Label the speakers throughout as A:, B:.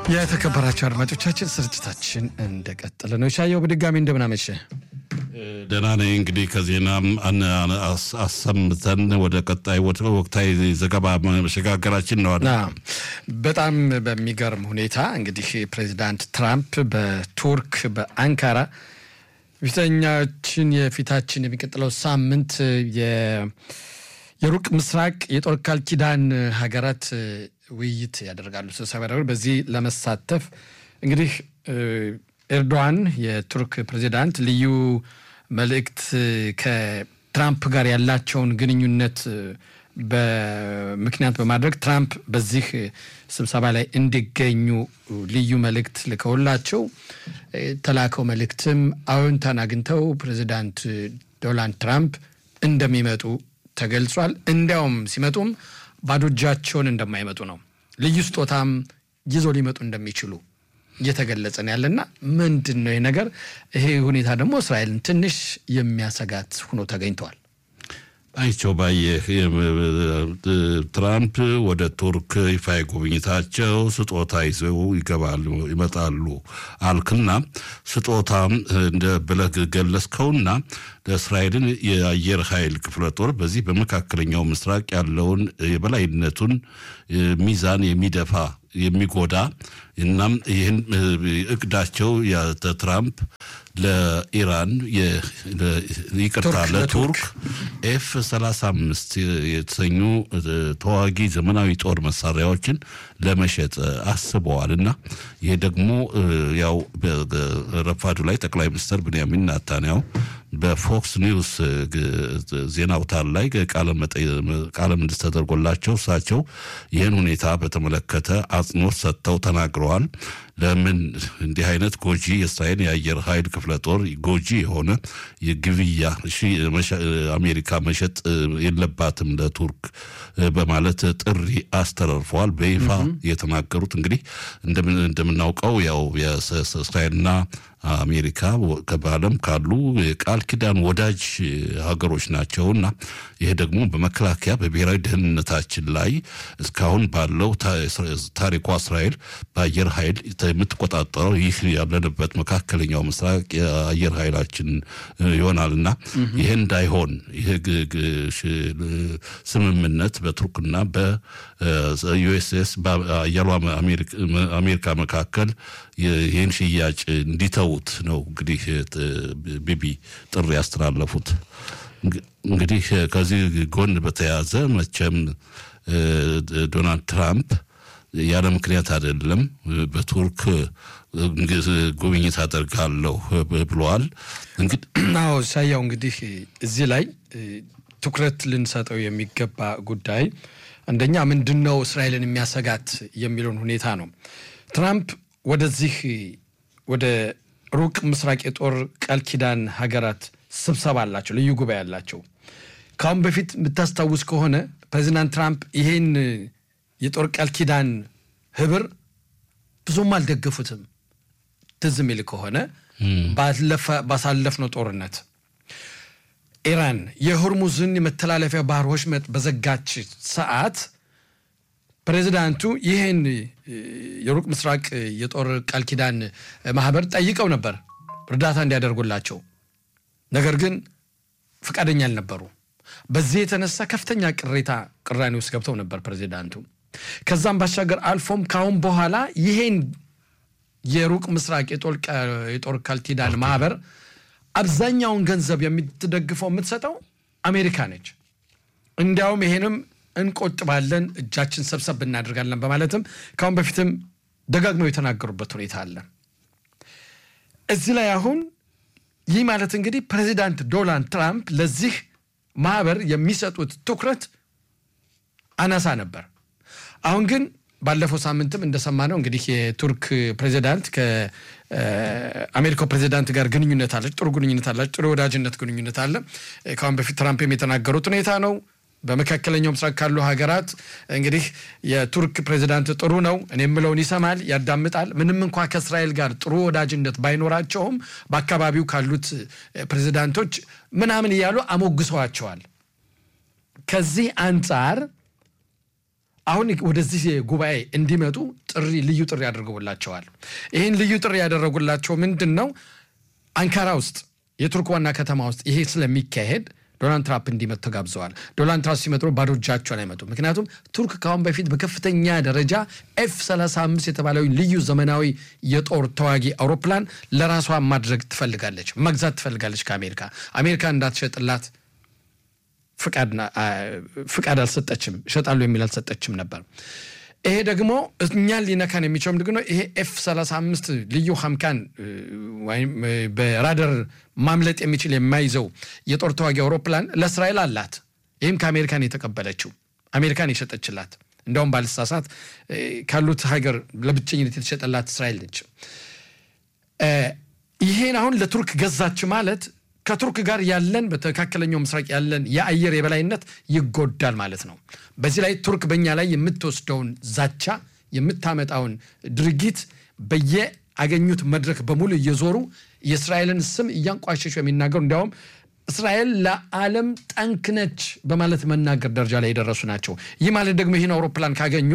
A: የተከበራቸው አድማጮቻችን ስርጭታችን እንደቀጠለ ነው። ሻየው በድጋሚ እንደምናመሸ
B: ደህና ነኝ። እንግዲህ ከዜናም አሰምተን ወደ ቀጣይ ወቅታዊ ዘገባ መሸጋገራችን ነው።
A: በጣም በሚገርም ሁኔታ እንግዲህ ፕሬዚዳንት ትራምፕ በቱርክ በአንካራ ፊተኛችን የፊታችን የሚቀጥለው ሳምንት የሩቅ ምስራቅ የጦር ቃል ኪዳን ሀገራት ውይይት ያደርጋሉ፣ ስብሰባ ያደርጋሉ። በዚህ ለመሳተፍ እንግዲህ ኤርዶዋን የቱርክ ፕሬዚዳንት ልዩ መልእክት ከትራምፕ ጋር ያላቸውን ግንኙነት በምክንያት በማድረግ ትራምፕ በዚህ ስብሰባ ላይ እንዲገኙ ልዩ መልእክት ልከውላቸው ተላከው መልእክትም አዎንታን አግኝተው ፕሬዚዳንት ዶናልድ ትራምፕ እንደሚመጡ ተገልጿል። እንዲያውም ሲመጡም ባዶ እጃቸውን እንደማይመጡ ነው። ልዩ ስጦታም ይዞ ሊመጡ እንደሚችሉ እየተገለጸ ነው ያለና ምንድን ነው ይህ ነገር? ይሄ ሁኔታ ደግሞ እስራኤልን ትንሽ የሚያሰጋት ሆኖ ተገኝተዋል።
B: አይቸው ባየህ ትራምፕ ወደ ቱርክ ይፋ ጉብኝታቸው ስጦታ ይዘው ይገባሉ ይመጣሉ አልክና ስጦታ እንደ ብለህ ገለጽከውና ለእስራኤልን የአየር ኃይል ክፍለ ጦር በዚህ በመካከለኛው ምስራቅ ያለውን የበላይነቱን ሚዛን የሚደፋ የሚጎዳ እናም ይህን እቅዳቸው ትራምፕ ለኢራን ይቅርታ ለቱርክ ኤፍ 35 የተሰኙ ተዋጊ ዘመናዊ ጦር መሳሪያዎችን ለመሸጥ አስበዋል እና ይህ ደግሞ ያው ረፋዱ ላይ ጠቅላይ ሚኒስትር ብንያሚን ናታንያው በፎክስ ኒውስ ዜና አውታር ላይ ቃለ ምልልስ ተደርጎላቸው እሳቸው ይህን ሁኔታ በተመለከተ አጽንኦት ሰጥተው ተናግረዋል። ለምን እንዲህ አይነት ጎጂ የእስራኤል የአየር ኃይል ክፍለ ጦር ጎጂ የሆነ የግብያ አሜሪካ መሸጥ የለባትም ለቱርክ በማለት ጥሪ አስተላልፈዋል። በይፋ የተናገሩት እንግዲህ እንደምናውቀው ያው የእስራኤልና አሜሪካ በዓለም ካሉ የቃል ኪዳን ወዳጅ ሀገሮች ናቸውና ይሄ ደግሞ በመከላከያ በብሔራዊ ደህንነታችን ላይ እስካሁን ባለው ታሪኳ እስራኤል በአየር ኃይል የምትቆጣጠረው ይህ ያለንበት መካከለኛው ምስራቅ የአየር ኃይላችን ይሆናልና ይህ እንዳይሆን ይህ ስምምነት በቱርክና በዩኤስኤስ በአየሯ አሜሪካ መካከል ይህን ሽያጭ እንዲተዉት ነው እንግዲህ ቢቢ ጥሪ ያስተላለፉት። እንግዲህ ከዚህ ጎን በተያያዘ መቼም ዶናልድ ትራምፕ ያለ ምክንያት አይደለም በቱርክ ጉብኝት አደርጋለሁ ብለዋል።
A: አዎ ሳያው እንግዲህ እዚህ ላይ ትኩረት ልንሰጠው የሚገባ ጉዳይ አንደኛ ምንድን ነው እስራኤልን የሚያሰጋት የሚለውን ሁኔታ ነው። ትራምፕ ወደዚህ ወደ ሩቅ ምስራቅ የጦር ቃል ኪዳን ሀገራት ስብሰባ አላቸው፣ ልዩ ጉባኤ አላቸው። ከአሁን በፊት የምታስታውስ ከሆነ ፕሬዚዳንት ትራምፕ ይሄን የጦር ቃል ኪዳን ህብር ብዙም አልደገፉትም። ትዝ የሚል ከሆነ ባሳለፍነው ጦርነት ኢራን የሆርሙዝን የመተላለፊያ ባህር ወሽመጥ በዘጋች ሰዓት ፕሬዚዳንቱ ይህን የሩቅ ምስራቅ የጦር ቃል ኪዳን ማህበር ጠይቀው ነበር እርዳታ እንዲያደርጉላቸው። ነገር ግን ፈቃደኛ አልነበሩ። በዚህ የተነሳ ከፍተኛ ቅሬታ ቅራኔ ውስጥ ገብተው ነበር ፕሬዚዳንቱ። ከዛም ባሻገር አልፎም ካሁን በኋላ ይሄን የሩቅ ምስራቅ የጦር ቃል ኪዳን ማህበር አብዛኛውን ገንዘብ የምትደግፈው የምትሰጠው አሜሪካ ነች። እንዲያውም ይሄንም እንቆጥባለን፣ እጃችን ሰብሰብ እናደርጋለን በማለትም ካሁን በፊትም ደጋግመው የተናገሩበት ሁኔታ አለ። እዚህ ላይ አሁን ይህ ማለት እንግዲህ ፕሬዚዳንት ዶናልድ ትራምፕ ለዚህ ማህበር የሚሰጡት ትኩረት አናሳ ነበር። አሁን ግን ባለፈው ሳምንትም እንደሰማነው እንግዲህ የቱርክ ፕሬዚዳንት ከአሜሪካው ፕሬዚዳንት ጋር ግንኙነት አለች፣ ጥሩ ግንኙነት አላች፣ ጥሩ የወዳጅነት ግንኙነት አለ። ከአሁን በፊት ትራምፕም የተናገሩት ሁኔታ ነው። በመካከለኛው ምስራቅ ካሉ ሀገራት እንግዲህ የቱርክ ፕሬዚዳንት ጥሩ ነው፣ እኔ የምለውን ይሰማል፣ ያዳምጣል። ምንም እንኳ ከእስራኤል ጋር ጥሩ ወዳጅነት ባይኖራቸውም በአካባቢው ካሉት ፕሬዚዳንቶች ምናምን እያሉ አሞግሰዋቸዋል። ከዚህ አንጻር አሁን ወደዚህ ጉባኤ እንዲመጡ ጥሪ ልዩ ጥሪ አድርገውላቸዋል። ይህን ልዩ ጥሪ ያደረጉላቸው ምንድን ነው? አንካራ ውስጥ የቱርክ ዋና ከተማ ውስጥ ይሄ ስለሚካሄድ ዶናልድ ትራምፕ እንዲመጡ ተጋብዘዋል። ዶናልድ ትራምፕ ሲመጡ ባዶ እጃቸውን አይመጡም። ምክንያቱም ቱርክ ከአሁን በፊት በከፍተኛ ደረጃ ኤፍ 35 የተባለው ልዩ ዘመናዊ የጦር ተዋጊ አውሮፕላን ለራሷ ማድረግ ትፈልጋለች፣ መግዛት ትፈልጋለች ከአሜሪካ አሜሪካ እንዳትሸጥላት ፍቃድ አልሰጠችም፣ እሸጣሉ የሚል አልሰጠችም ነበር። ይሄ ደግሞ እኛን ሊነካን የሚችለው ምንድን ነው? ይሄ ኤፍ 35 ልዩ ሀምካን ወይም በራደር ማምለጥ የሚችል የማይዘው የጦር ተዋጊ አውሮፕላን ለእስራኤል አላት። ይህም ከአሜሪካን የተቀበለችው አሜሪካን የሸጠችላት እንደውም ባልሳሳት ካሉት ሀገር ለብቸኝነት የተሸጠላት እስራኤል ነች። ይሄን አሁን ለቱርክ ገዛች ማለት ከቱርክ ጋር ያለን በመካከለኛው ምስራቅ ያለን የአየር የበላይነት ይጎዳል ማለት ነው። በዚህ ላይ ቱርክ በእኛ ላይ የምትወስደውን ዛቻ የምታመጣውን ድርጊት በየአገኙት መድረክ በሙሉ እየዞሩ የእስራኤልን ስም እያንቋሸሹ የሚናገሩ እንዲያውም እስራኤል ለዓለም ጠንክ ነች በማለት መናገር ደረጃ ላይ የደረሱ ናቸው። ይህ ማለት ደግሞ ይህን አውሮፕላን ካገኙ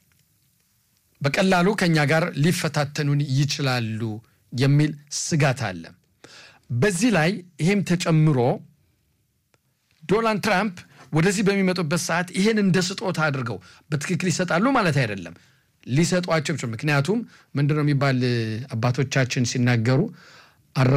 A: በቀላሉ ከእኛ ጋር ሊፈታተኑን ይችላሉ የሚል ስጋት አለ። በዚህ ላይ ይሄም ተጨምሮ ዶናልድ ትራምፕ ወደዚህ በሚመጡበት ሰዓት ይሄን እንደ ስጦታ አድርገው በትክክል ይሰጣሉ ማለት አይደለም፣ ሊሰጧቸው ምክንያቱም ምንድነው የሚባል አባቶቻችን ሲናገሩ